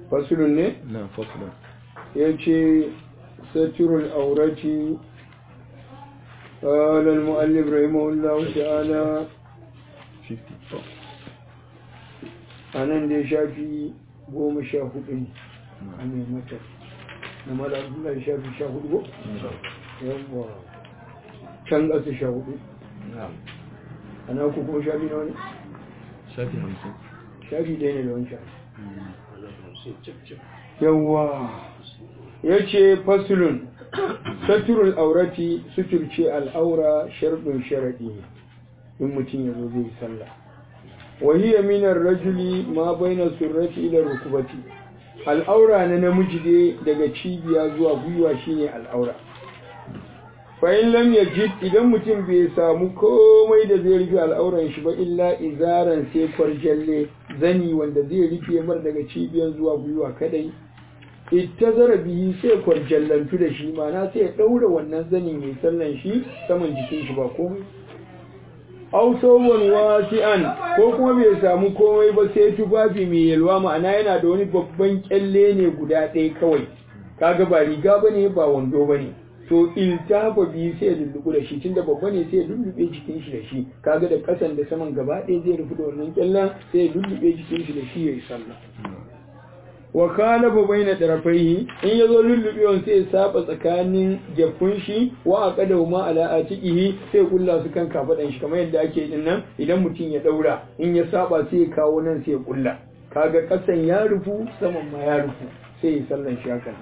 fasulun ne na fasulun ya ce saturul aurati قال المؤلف رحمه الله تعالى 50 a nan dai shafi goma sha hudu ne a ne mata na mara abdullahi shafi sha hudu ko? yawwa can ƙasa sha hudu a na ku kuma shafi na wani? shafi hamsin shafi ɗaya ne da wancan yawwa ya ce fasulun saturul aurati suturce al'aura sharɗin sharaɗi ne in mutum ya zo zai sallah wahiyya minar rajuli ma baina surrati ila rukubati al'aura na namiji dai daga cibiya zuwa gwiwa shine al'aura fa'in lam yajid idan mutum bai samu komai da zai rufe al'auran shi ba illa izaran sai kwarjalle zani wanda zai rufe mar daga cibiyan zuwa gwiwa kadai ittazara bihi sai kwarjallantu da shi mana sai ya daura wannan zanin mai sallan shi saman jikin shi ba komai aw sawwan wasi'an ko kuma bai samu komai ba sai tufafi mai yalwa ma'ana yana da wani babban kyalle ne guda ɗaya kawai kaga ba riga bane ba wando bane to iltafa biyu sai ya lullubu da shi tunda babba ne sai ya lullube jikin shi da shi kaga da kasan da saman gaba ɗaya zai rufe da wannan kyallen sai ya lullube jikin shi da shi yayi sallah wa kana ba baina tarafaihi in yazo lullubewan sai ya saba tsakanin jaffun shi wa aqada ma ala atiqihi sai kulla su kan kafadan shi kamar yadda ake din nan idan mutum ya daura in ya saba sai ya kawo nan sai ya kulla kaga kasan ya rufu saman ma ya rufu sai ya sallan shi hakan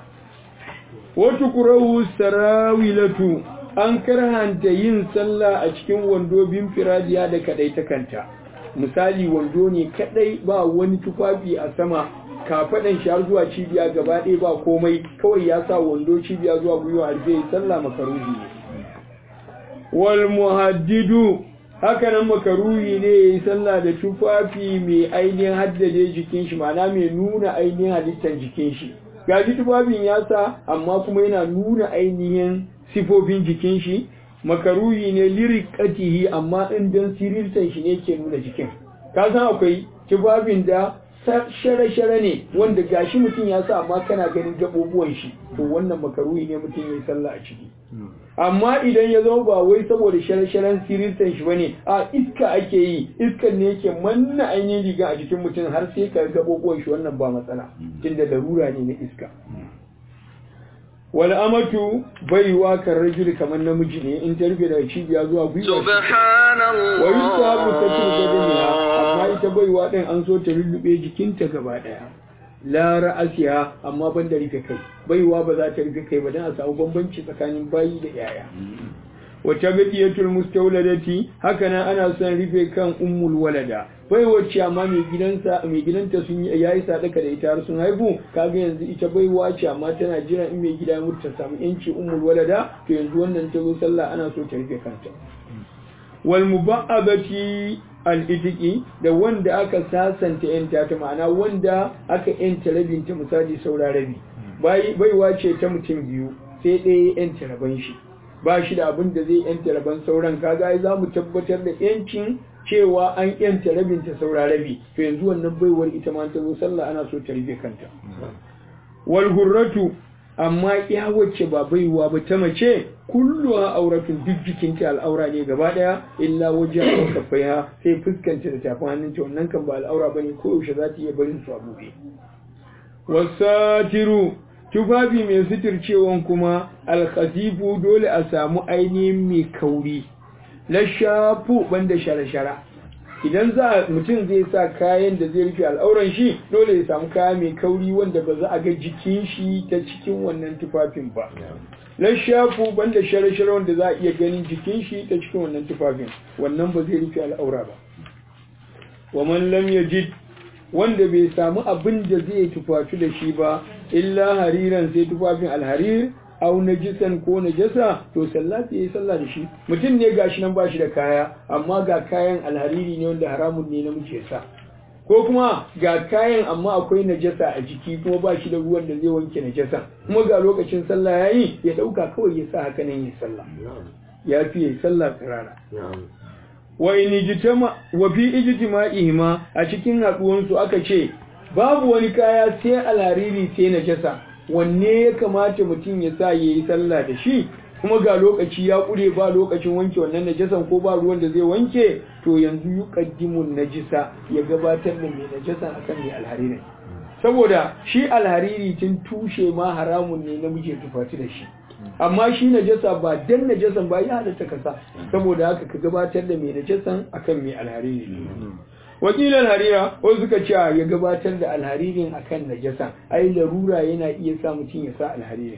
wata kurahu sarawilatu an karhanta yin sallah a cikin wando bin firadiya da kadai ta kanta misali wando ne kadai ba wani tufafi a sama kafadan shi har zuwa cibiya gaba ɗaya ba komai kawai ya sa wando cibiya zuwa gwiwa alfe sallah makaruhi ne wal muhaddidu haka nan makaruhi ne ya yi sallah da tufafi mai ainihin haddade jikin shi ma'ana mai nuna ainihin halittar jikin shi gaji tufafin ya sa amma kuma yana nuna ainihin sifofin jikin shi makaruhi ne lirikatihi amma in don sirirtan shi ne ke nuna jikin ka san akwai tufafin da share-share ne wanda gashi mutum ya sa amma kana ganin gaɓoɓuwan shi to wannan makaruhi ne mutum ya yi sallah a ciki amma idan ya zama ba wai saboda share-sharen sirirtan shi bane a iska ake yi iskan ne yake manna ainihin riga a jikin mutum har sai ka gaɓoɓuwan shi wannan ba matsala tunda larura ne na iska wal amatu baiwa kan rajuli kamar namiji ne in ta rufe daga cibiya zuwa gwiwa wa yusabu sakin gadaniya amma ita baiwa din an so ta lullube jikinta gaba daya la ra'asiha amma ban da rufe kai baiwa ba za ta rufe kai ba dan a samu bambanci tsakanin bayi da yaya wata gadiyatul mustawladati haka nan ana son rufe kan ummul walada bai wacce amma mai gidansa mai gidanta sun yi yayi sadaka da ita har sun haihu kaga yanzu ita bai wace amma tana jiran in mai gida mutu ta samu yanci ummul walada to yanzu wannan ta zo sallah ana so ta rufe kanta wal muba'abati al-itiki da wanda aka sasanta yanta ta ma'ana wanda aka yanta rabinta misali saura rabi bai baiwa ce ta mutum biyu sai ɗaya yanta raban shi ba shi da abin da zai yanta raban sauran kaga ai za mu tabbatar da yancin cewa an yanta rabinta saura rabi to yanzu wannan baiwar ita ma ta zo sallah ana so ta rufe kanta wal hurratu amma ya wacce ba baiwa ba ta mace kulluha auratun duk jikinta al'aura ne gaba daya illa wajen kafaiha sai fuskanta da tafin hannunta wannan kan ba al'aura bane ko yaushe za ta iya barin su a buɗe wasatiru tufafi mai suturcewan kuma alkhasifu dole a samu ainihin mai kauri lashafu banda shara-shara idan za mutum zai sa kayan da zai rufe al'auran shi dole ya samu kaya mai kauri wanda ba za a ga jikin shi ta cikin wannan tufafin ba lashafu banda shara-shara wanda za a iya ganin jikin shi ta cikin wannan tufafin wannan ba zai rufe al'aura ba wa man lam yajid wanda bai samu abin da zai tufatu da shi ba illa hariran sai tufafin alharir au najisan ko najasa to sallati yayi sallah da shi mutum ne gashi nan bashi da kaya amma ga kayan alhariri ne wanda haramun ne namiji ya sa ko kuma ga kayan amma akwai najasa a jiki kuma bashi da ruwan da zai wanke najasa kuma ga lokacin sallah yayi ya dauka kawai ya sa haka nan yayi sallah ya fi yayi sallah tsirara wa in ijtama wa fi ijtima'ihima a cikin haduwan su aka ce babu wani kaya sai alhariri sai najasa wanne ya kamata mutum ya sa yayi sallah da shi kuma ga lokaci ya kure ba lokacin wanke wannan najasan ko ba ruwan da zai wanke to yanzu yuqaddimun najisa ya gabatar da mai najasan akan mai alhariri saboda shi alhariri tun tushe ma haramun ne namiji ya tufati da shi amma shi najasa ba dan najasan ba ya halatta kasa saboda haka ka gabatar da mai najasan akan mai alhariri wakilan harira wasu suka ce ya gabatar da alharirin akan najasan ai larura yana iya sa mutum ya sa alharirin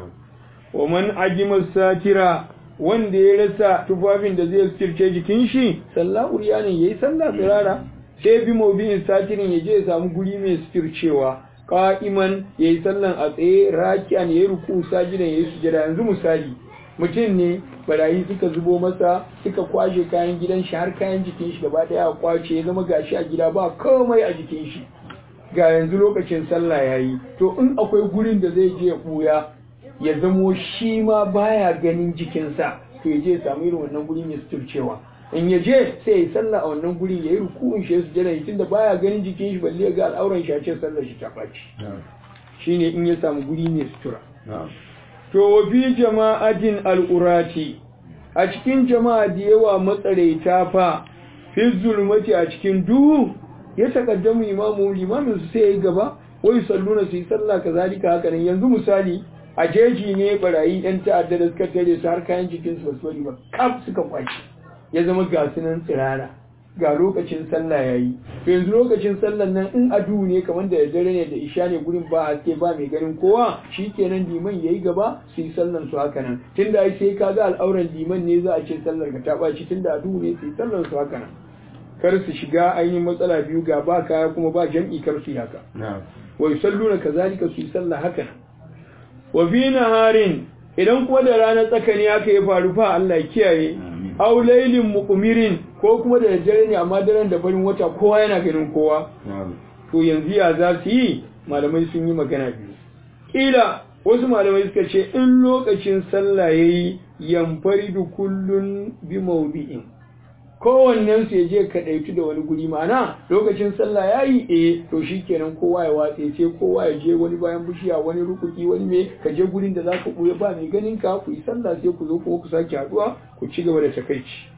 wa man ajima satira wanda ya rasa tufafin da zai sirce jikin shi sallah uriyanin yayi sallah tsirara sai bi mawbi'in satirin ya je ya samu guri mai sircewa qa'iman yayi sallan a tsaye raki'an yayi ruku sajidan yayi sujada yanzu misali mutum ne barayi suka zubo masa suka kwashe kayan gidan shi har kayan jikin shi gaba daya kwace ya zama gashi a gida ba komai a jikin shi ga yanzu lokacin sallah yayi to in akwai gurin da zai je ya buya ya zamo shi ma baya ganin jikinsa to ya je ya samu irin wannan guri mai suturcewa in ya je sai ya sallah a wannan guri ya yi rukun shi ya sujada shi tunda baya ganin jikin shi balle ga al'auran shi a ce sallar shi ta ɓaci shine in ya samu guri mai sutura to wa fi jama'atin al'urati a cikin jama'a da yawa matsaraita fa fi zulmati a cikin duhu ya takaddamu imamu limamin su sai ya yi gaba wai salluna su yi sallah kazalika haka nan yanzu misali a jeji ne barayi yan ta'adda da suka tare su har kayan jikin su basu bari ba kaf suka kwace ya zama ga sunan tsirara ga lokacin sallah yayi to yanzu lokacin sallan nan in adu ne kamar da dare ne da isha ne gurin ba haske ba mai ganin kowa shikenan liman yayi gaba su yi sallan su haka nan tunda ai sai kaga al'auran liman ne za a ce sallar ka ta baci tunda adu ne su yi sallan su haka nan kar su shiga ainihin matsala biyu ga ba kaya kuma ba jam'i kar su yi haka wa yusalluna kazalika su yi sallah haka nan wa fi naharin idan kuma da ranar tsakani haka ya faru fa Allah kiyaye aw laylin muqmirin ko kuma da dare ne amma daren da farin wata kowa yana ganin kowa to yanzu ya za su yi malamai sun yi magana biyu kila wasu malamai suka ce in lokacin sallah yayi yanfaridu kullun bi mawdi'in kowannen su ya je kadaitu da wani guri mana lokacin sallah yayi eh to shikenan kowa ya watse sai kowa ya je wani bayan bishiya wani rukuki wani me ka je gurin da zaka buya ba mai ganin ka ku yi sallah sai ku zo kuma ku sake haduwa ku ci gaba da takaici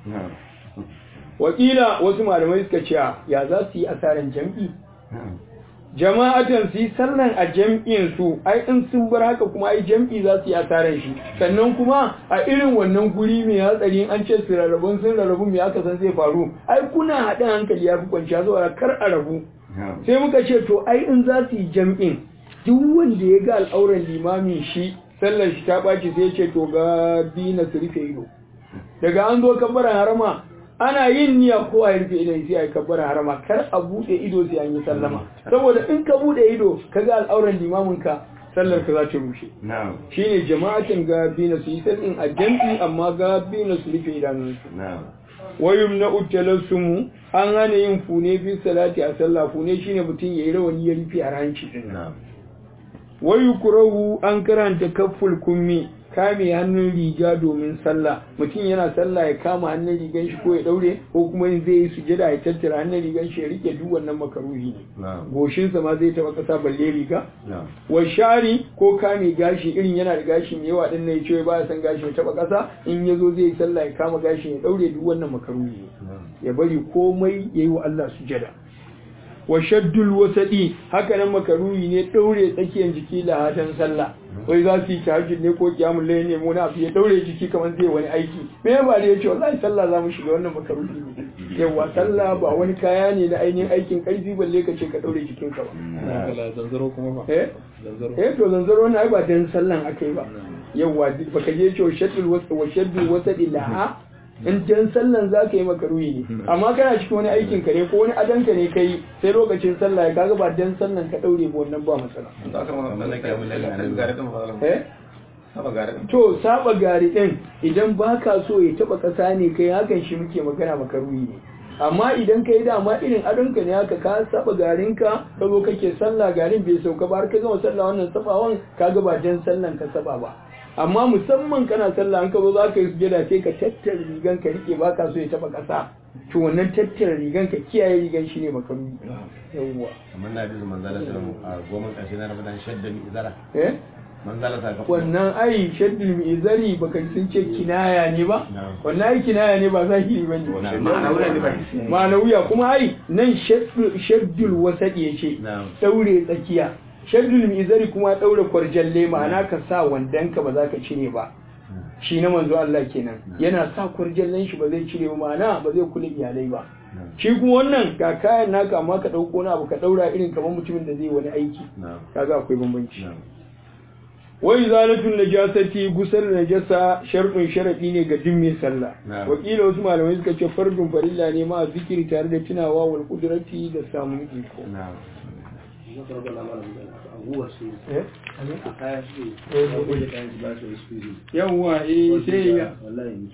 wakila wasu malamai suka ce ya za su yi asaran jam'i jama'atan su yi sallan a jam'in su ai in sun bar haka kuma ai jam'i za su yi asaran shi sannan kuma a irin wannan guri mai hatsari an ce su rarrabun sun rarrabu mai aka san zai faru ai kuna haɗin hankali ya fi kwanciya zuwa kar a rabu sai muka ce to ai in za su yi jam'in duk wanda ya ga al'auran limamin shi sallar shi ta ɓaci sai ce to ga bi na su rufe ido daga an zo kabbaran harama ana yin niyya ko a rufe idan sai a yi kabbaran harama kar a buɗe ido sai an yi sallama saboda in ka buɗe ido ka ga al'auran limamin ka sallar ka za ta rushe shine jama'atin ga bina su yi sallin a jam'i amma ga bina su rufe idanunsu wayum na uttalassumu an hana yin fune fi salati a sallah fune shine mutum yayi rawani ya rufe a hanci din wayu kurahu an karanta kafful kummi kame hannun riga domin sallah mutum yana sallah ya kama hannun rigan shi ko ya daure ko kuma in zai yi sujada ya tattara hannun rigan shi ya rike duk wannan makaruhi ne goshin sa ma zai taba kasa balle riga wa shari ko kame gashi irin yana da gashi mai yawa din ne ya ce ba ya san gashi ya taba kasa in yazo zai yi sallah ya kama gashi ya daure duk wannan makaruhi ne ya bari komai yayi wa Allah sujada wa shaddul wasadi haka nan makaruhi ne daure tsakiyar jiki lahatan sallah wai za su yi tahajjud ne ko kiyamul layl ne mu na ya daure jiki kamar zai wani aiki me ba da yace wallahi sallah za mu shiga wannan makaruhi ne yawa sallah ba wani kaya ne na ainihin aikin karfi balle ka ce ka daure jikin ka ba zanzaro kuma fa eh eh to zanzaro ne ai ba dan sallan akai ba yawa baka je ce wa shaddul wasadi wa shaddul wasadi laha in jan sallan za ka yi makaruhi ne amma kana cikin wani aikin ka ne ko wani adanka ne kai sai lokacin sallah ya kaga ba dan sallan ka daure ba wannan ba matsala eh to saba gari din idan baka so ya taba kasa ne kai hakan shi muke magana makaruhi ne amma idan kai dama irin adonka ne haka ka saba garinka ka zo kake sallah garin bai sauka ba har ka gama sallah wannan sabawan kaga ba dan sallan ka saba ba amma musamman kana sallah an ka zo za ka yi sujada sai ka tattara rigan ka rike ba ka so ya taba ƙasa to wannan tattara rigan ka kiyaye rigan shi ne makaruhi yawwa kamar na bizu manzala sallam a goma karshe na ramadan shadda mi izara eh manzala ta ga wannan ai shaddul mizari baka sun ce kinaya ne ba Na'am. wannan ai kinaya ne ba zahiri ba Na'am. ne Ma'anawiya ne ba. ma'anawiya kuma ai nan shaddul shaddul wasadi yace Na'am. daure tsakiya shaddul mizari kuma daure kwarjalle ma'ana ka sa wandanka ba za ka cire ba shi na manzo Allah kenan yana sa kwarjallen shi ba zai cire ba ma'ana ba zai kula iyalai ba shi kuma wannan ga kayan naka amma ka dauko na abu ka daura irin kamar mutumin da zai wani aiki na'am kaga akwai bambanci na'am wai zalatun najasati gusar najasa sharɗin sharaɗi ne ga duk mai sallah Na'am. wakila wasu malamai suka ce fardun farilla ne ma a zikiri tare da tunawa wal kudrati da samun iko na'am eh a kaya su Eh, ne a goje kayan su ba su yi su yawwa eh sai ya wallahi